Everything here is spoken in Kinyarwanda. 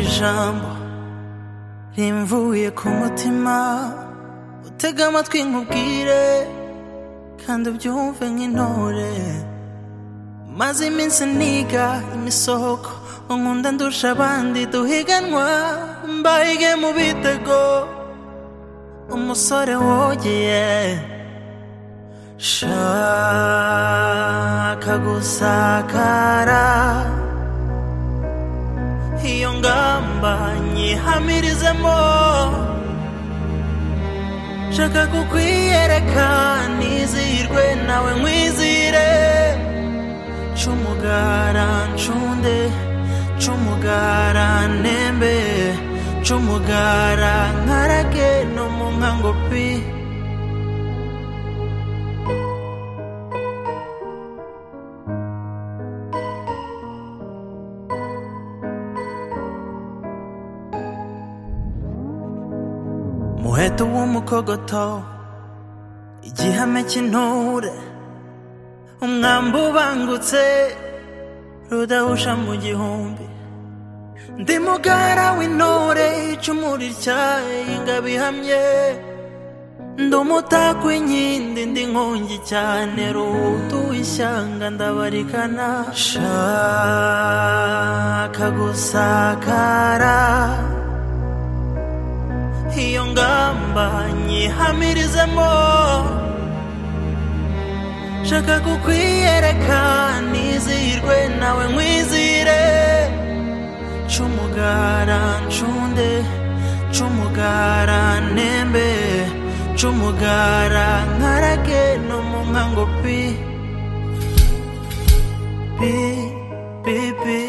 ijambo rimvuye ku mutima utega amatwi nkubwire kandi ubyumve nk'intore maze iminsi niga imisoko unkunda ndusha abandi duhiganwa mbaige mu bitego umusore wogeye shaka gusakara iyo ngamba nyihamirizemo shaka kukwiyereka nizihirwe nawe nkwizire cumugara ncunde cumugara ntembe cumugara nkarage no mu nkango pi umuheto w'umukogoto igihame cy'intore umwambi ubangutse rudahusha mu gihumbi ndi mugara w'intore icumu rityaye ingabo ihamye ndi umutako w'inkindi ndi nkongi cyane rutuye ishyanga ndabarikana shaka gusakara iyo ngamba nyihamirizemo shaka kukwiyereka nizihirwe nawe nkwizire cumugara ncunde cumugara ntembe cumugara nkarage no mu nkango pi pi pi pi